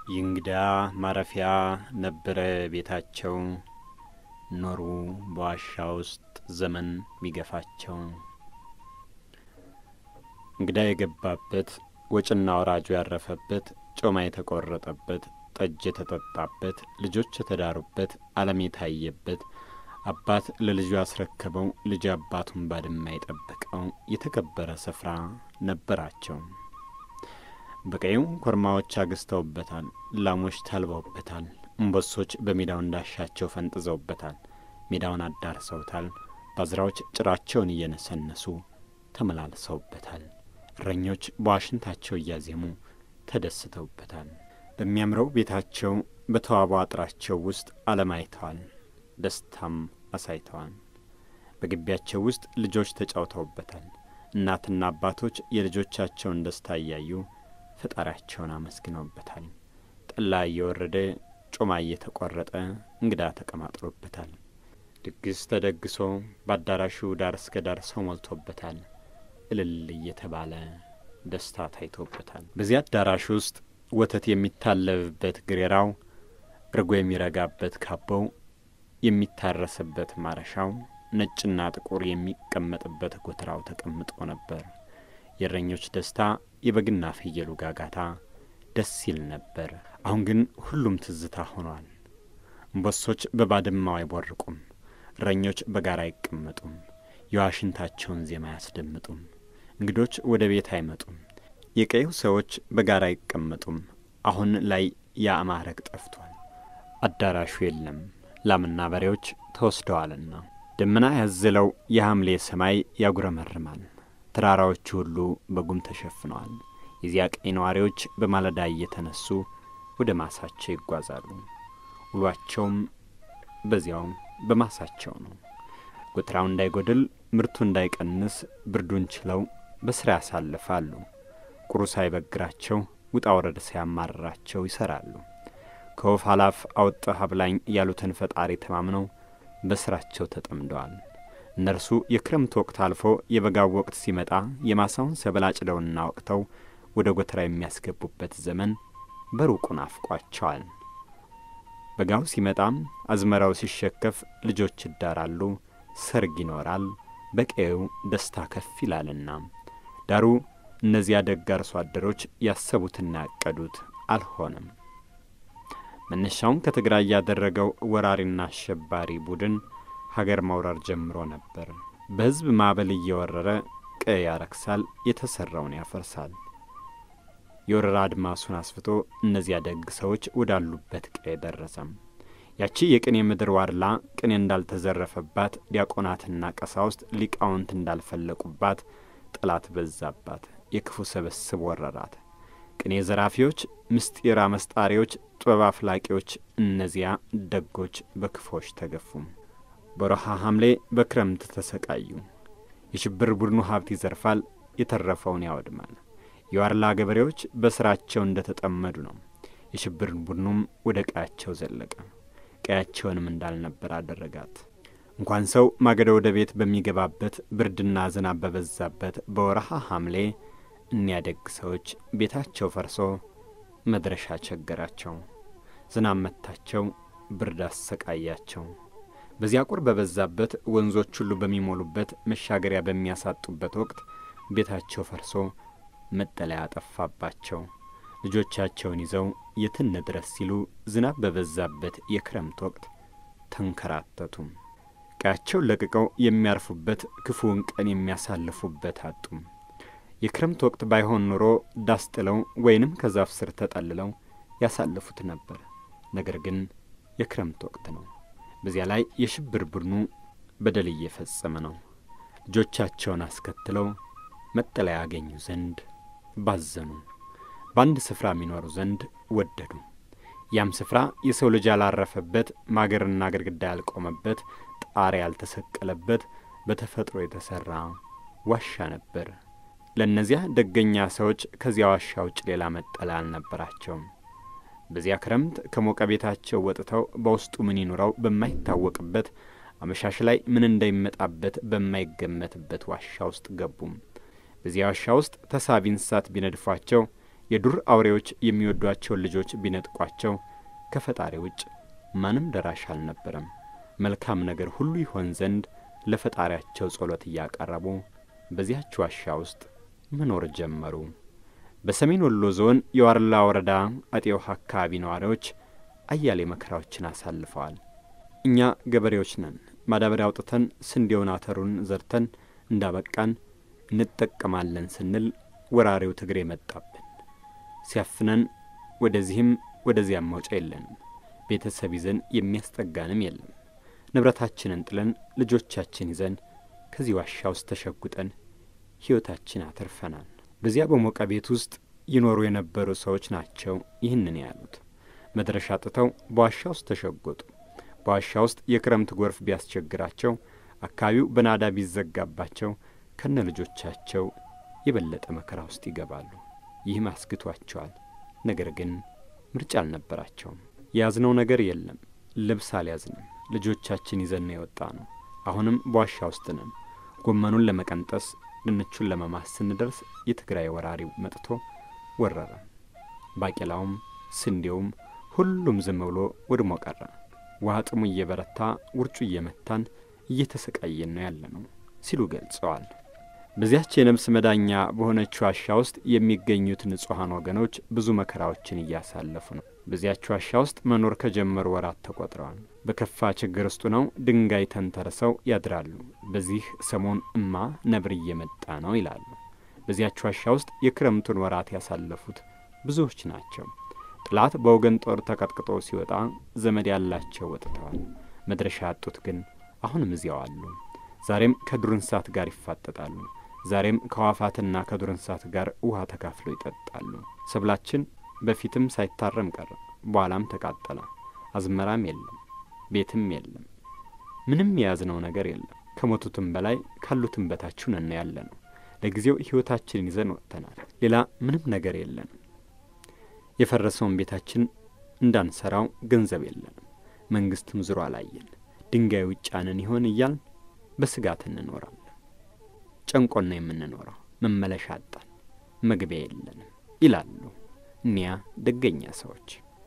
የእንግዳ ማረፊያ ነበረ ቤታቸው። ኖሩ በዋሻ ውስጥ ዘመን ሚገፋቸው። እንግዳ የገባበት ወጭና ወራጁ ያረፈበት ጮማ የተቆረጠበት ጠጅ የተጠጣበት ልጆች የተዳሩበት ዓለም የታየበት አባት ለልጁ ያስረከበው ልጅ አባቱን ባድማ የጠበቀው የተከበረ ስፍራ ነበራቸው። በቀዩ ኮርማዎች አግዝተውበታል። ላሞች ታልበውበታል። እምቦሶች በሜዳው እንዳሻቸው ፈንጥዘውበታል። ሜዳውን አዳርሰውታል። ባዝራዎች ጭራቸውን እየነሰነሱ ተመላልሰውበታል። እረኞች በዋሽንታቸው እያዜሙ ተደስተውበታል። በሚያምረው ቤታቸው በተዋበው አጥራቸው ውስጥ ዓለም አይተዋል። ደስታም አሳይተዋል። በግቢያቸው ውስጥ ልጆች ተጫውተውበታል። እናትና አባቶች የልጆቻቸውን ደስታ እያዩ ፈጣሪያቸውን አመስግነውበታል። ጠላ እየወረደ ጮማ እየተቆረጠ እንግዳ ተቀማጥሎበታል። ድግስ ተደግሶ በአዳራሹ ዳር እስከ ዳር ሰው ሞልቶበታል። እልል እየተባለ ደስታ ታይቶበታል። በዚህ አዳራሽ ውስጥ ወተት የሚታለብበት ግሬራው፣ እርጎ የሚረጋበት ካቦው፣ የሚታረስበት ማረሻው፣ ነጭና ጥቁር የሚቀመጥበት ጎተራው ተቀምጦ ነበር። የእረኞች ደስታ፣ የበግና ፍየሉ ጋጋታ ደስ ይል ነበር። አሁን ግን ሁሉም ትዝታ ሆኗል። እምቦሶች በባድማው አይቦርቁም። እረኞች በጋራ አይቀመጡም። የዋሽንታቸውን ዜማ አያስደምጡም። እንግዶች ወደ ቤት አይመጡም። የቀዩ ሰዎች በጋራ አይቀመጡም። አሁን ላይ ያ ማዕረግ ጠፍቷል። አዳራሹ የለም፣ ላምና በሬዎች ተወስደዋልና። ደመና ያዘለው የሐምሌ ሰማይ ያጉረመርማል። ተራራዎቹ ሁሉ በጉም ተሸፍነዋል። የዚያ ቀይ ነዋሪዎች በማለዳ እየተነሱ ወደ ማሳቸው ይጓዛሉ። ውሏቸውም በዚያው በማሳቸው ነው። ጎተራው እንዳይጎድል፣ ምርቱ እንዳይቀንስ ብርዱን ችለው በስራ ያሳልፋሉ። ቁሩ ሳይበግራቸው ውጣ ወረድ ሳያማርራቸው ይሰራሉ። ከወፍ አላፍ አውጥተህ አብላኝ ያሉትን ፈጣሪ ተማምነው በስራቸው ተጠምደዋል። እነርሱ የክረምት ወቅት አልፎ የበጋው ወቅት ሲመጣ የማሳውን ሰብል አጭደውና ወቅተው ወደ ጎተራ የሚያስገቡበት ዘመን በሩቁ ናፍቋቸዋል። በጋው ሲመጣም አዝመራው ሲሸከፍ ልጆች ይዳራሉ፣ ሰርግ ይኖራል፣ በቀዩ ደስታ ከፍ ይላልና። ዳሩ እነዚያ ደግ አርሶ አደሮች ያሰቡትና ያቀዱት አልሆነም። መነሻውን ከትግራይ ያደረገው ወራሪና አሸባሪ ቡድን ሀገር መውረር ጀምሮ ነበር። በሕዝብ ማዕበል እየወረረ ቀይ ያረክሳል፣ የተሠራውን ያፈርሳል። የወረራ አድማሱን አስፍቶ እነዚያ ደግ ሰዎች ወዳሉበት ቀይ ደረሰም። ያቺ የቅኔ ምድር ዋድላ ቅኔ እንዳልተዘረፈባት፣ ዲያቆናትና ቀሳውስት ሊቃውንት እንዳልፈለቁባት ጠላት በዛባት፣ የክፉ ስብስብ ወረራት። ቅኔ ዘራፊዎች፣ ምስጢር አመስጣሪዎች፣ ጥበብ አፍላቂዎች፣ እነዚያ ደጎች በክፎች ተገፉም። በረሃ ሐምሌ በክረምት ተሰቃዩ። የሽብር ቡድኑ ሀብት ይዘርፋል፣ የተረፈውን ያወድማል። የዋርላ ገበሬዎች በሥራቸው እንደ ተጠመዱ ነው። የሽብር ቡድኑም ወደ ቀያቸው ዘለቀ፣ ቀያቸውንም እንዳልነበር አደረጋት። እንኳን ሰው ማገዶ ወደ ቤት በሚገባበት ብርድና ዝናብ በበዛበት በወረሃ ሐምሌ እኒያ ደግ ሰዎች ቤታቸው ፈርሶ መድረሻ ቸገራቸው። ዝናብ መታቸው፣ ብርድ አሰቃያቸው። በዚያ ቁር በበዛበት ወንዞች ሁሉ በሚሞሉበት መሻገሪያ በሚያሳጡበት ወቅት ቤታቸው ፈርሶ መጠለያ ጠፋባቸው። ልጆቻቸውን ይዘው የት እንድረስ ሲሉ ዝናብ በበዛበት የክረምት ወቅት ተንከራተቱም። ቀያቸውን ለቅቀው የሚያርፉበት ክፉውን ቀን የሚያሳልፉበት አጡም። የክረምት ወቅት ባይሆን ኑሮ ዳስ ጥለው ወይንም ከዛፍ ስር ተጠልለው ያሳልፉት ነበር። ነገር ግን የክረምት ወቅት ነው። በዚያ ላይ የሽብር ቡድኑ በደል እየፈጸመ ነው። ልጆቻቸውን አስከትለው መጠለያ ያገኙ ዘንድ ባዘኑ፣ በአንድ ስፍራ የሚኖሩ ዘንድ ወደዱ። ያም ስፍራ የሰው ልጅ ያላረፈበት፣ ማገርና ግድግዳ ያልቆመበት፣ ጣሪያ ያልተሰቀለበት በተፈጥሮ የተሠራ ዋሻ ነበር። ለእነዚያ ደገኛ ሰዎች ከዚያ ዋሻ ውጭ ሌላ መጠለያ አልነበራቸውም። በዚያ ክረምት ከሞቀ ቤታቸው ወጥተው በውስጡ ምን ይኑረው በማይታወቅበት አመሻሽ ላይ ምን እንደሚመጣበት በማይገመትበት ዋሻ ውስጥ ገቡም። በዚያ ዋሻ ውስጥ ተሳቢ እንስሳት ቢነድፏቸው የዱር አውሬዎች የሚወዷቸውን ልጆች ቢነጥቋቸው ከፈጣሪ ውጭ ማንም ደራሽ አልነበረም። መልካም ነገር ሁሉ ይሆን ዘንድ ለፈጣሪያቸው ጸሎት እያቀረቡ በዚያች ዋሻ ውስጥ መኖር ጀመሩ። በሰሜን ወሎ ዞን የዋርላ ወረዳ አጤውሃ አካባቢ ነዋሪዎች አያሌ መከራዎችን አሳልፈዋል። እኛ ገበሬዎች ነን። ማዳበሪያ አውጥተን ስንዴውን አተሩን ዘርተን እንዳበቃን እንጠቀማለን ስንል ወራሪው ትግሬ መጣብን። ሲያፍነን ወደዚህም ወደዚያም መውጫ የለንም። ቤተሰብ ይዘን የሚያስጠጋንም የለም። ንብረታችንን ጥለን ልጆቻችን ይዘን ከዚህ ዋሻ ውስጥ ተሸጉጠን ሕይወታችን አትርፈናል። በዚያ በሞቀ ቤት ውስጥ ይኖሩ የነበሩ ሰዎች ናቸው ይህንን ያሉት። መድረሻ አጥተው በዋሻ ውስጥ ተሸጎጡ። በዋሻ ውስጥ የክረምት ጎርፍ ቢያስቸግራቸው፣ አካባቢው በናዳ ቢዘጋባቸው ከነ ልጆቻቸው የበለጠ መከራ ውስጥ ይገባሉ። ይህም አስግቷቸዋል። ነገር ግን ምርጫ አልነበራቸውም። የያዝነው ነገር የለም። ልብስ አልያዝንም። ልጆቻችን ይዘን ነው የወጣ ነው። አሁንም በዋሻ ውስጥ ነን። ጎመኑን ለመቀንጠስ ድንቹን ለመማስ ስንደርስ የትግራይ ወራሪው መጥቶ ወረረ። ባቄላውም ስንዴውም ሁሉም ዝም ብሎ ወድሞ ቀረ። ውሃ ጥሙ እየበረታ ውርጩ እየመታን እየተሰቃየን ነው ያለ ነው ሲሉ ገልጸዋል። በዚያች የነፍስ መዳኛ በሆነች ዋሻ ውስጥ የሚገኙት ንጹሐን ወገኖች ብዙ መከራዎችን እያሳለፉ ነው። በዚያች ዋሻ ውስጥ መኖር ከጀመሩ ወራት ተቆጥረዋል። በከፋ ችግር ውስጡ ነው ድንጋይ ተንተርሰው ያድራሉ። በዚህ ሰሞን እማ ነብር እየመጣ ነው ይላሉ። በዚያች ዋሻ ውስጥ የክረምቱን ወራት ያሳለፉት ብዙዎች ናቸው። ጥላት በወገን ጦር ተቀጥቅጦ ሲወጣ ዘመድ ያላቸው ወጥተዋል። መድረሻ ያጡት ግን አሁንም እዚያው አሉ። ዛሬም ከዱር እንስሳት ጋር ይፋጠጣሉ። ዛሬም ከዋፋትና ከዱር እንስሳት ጋር ውሃ ተካፍለው ይጠጣሉ። ሰብላችን በፊትም ሳይታረም ቀረ፣ በኋላም ተቃጠለ። አዝመራም የለም፣ ቤትም የለም፣ ምንም የያዝነው ነገር የለም። ከሞቱትም በላይ ካሉትም በታች ነን ያለ ነው። ለጊዜው ሕይወታችንን ይዘን ወጥተናል። ሌላ ምንም ነገር የለንም። የፈረሰውን ቤታችን እንዳንሰራው ገንዘብ የለንም። መንግስትም ዙሮ አላየን። ድንጋይ ውጫንን ይሆን እያልን በስጋት እንኖራለን። ጨንቆን ነው የምንኖረው። መመለሻ አጣን፣ መግቢያ የለንም ይላሉ እኒያ ደገኛ ሰዎች።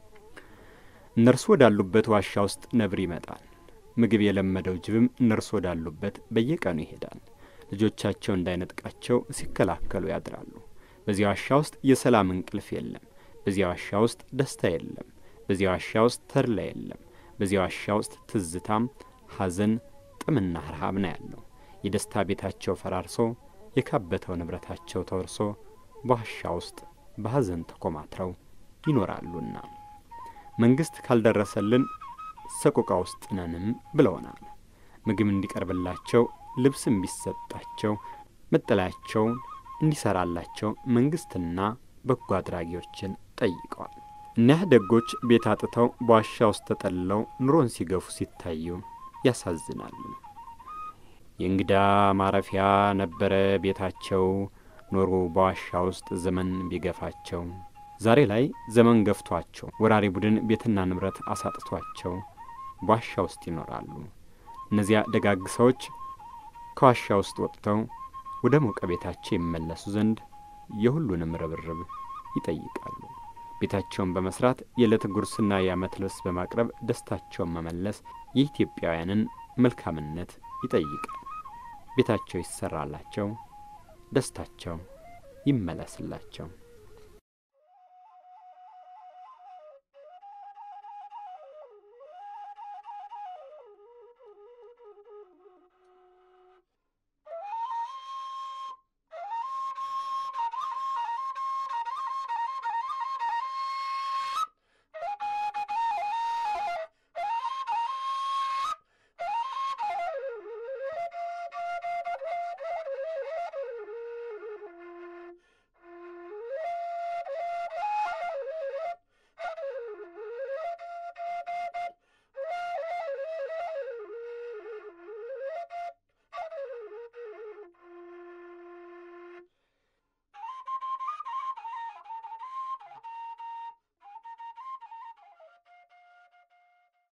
እነርሱ ወዳሉበት ዋሻ ውስጥ ነብር ይመጣል። ምግብ የለመደው ጅብም እነርሱ ወዳሉበት በየቀኑ ይሄዳል። ልጆቻቸው እንዳይነጥቃቸው ሲከላከሉ ያድራሉ። በዚያ ዋሻ ውስጥ የሰላም እንቅልፍ የለም። በዚያ ዋሻ ውስጥ ደስታ የለም። በዚያ ዋሻ ውስጥ ተድላ የለም። በዚያ ዋሻ ውስጥ ትዝታም፣ ሐዘን፣ ጥምና ረሃብ ነው ያለው። የደስታ ቤታቸው ፈራርሶ የካበተው ንብረታቸው ተወርሶ በዋሻ ውስጥ በሐዘን ተኮማትረው ይኖራሉና መንግሥት ካልደረሰልን ሰቆቃ ውስጥ ነንም ብለውናል። ምግብ እንዲቀርብላቸው፣ ልብስ እንዲሰጣቸው፣ መጠለያቸውን እንዲሰራላቸው መንግሥትና በጎ አድራጊዎችን ጠይቀዋል። እኒያ ደጎች ቤት አጥተው በዋሻ ውስጥ ተጠልለው ኑሮን ሲገፉ ሲታዩ ያሳዝናሉ። የእንግዳ ማረፊያ ነበረ ቤታቸው፣ ኖሩ በዋሻ ውስጥ ዘመን ቢገፋቸው። ዛሬ ላይ ዘመን ገፍቷቸው ወራሪ ቡድን ቤትና ንብረት አሳጥቷቸው በዋሻ ውስጥ ይኖራሉ። እነዚያ ደጋግ ሰዎች ከዋሻ ውስጥ ወጥተው ወደ ሞቀ ቤታቸው ይመለሱ ዘንድ የሁሉንም ርብርብ ይጠይቃሉ። ቤታቸውን በመስራት የዕለት ጉርስና የዓመት ልብስ በማቅረብ ደስታቸውን መመለስ የኢትዮጵያውያንን መልካምነት ይጠይቃል። ቤታቸው ይሰራላቸው፣ ደስታቸው ይመለስላቸው።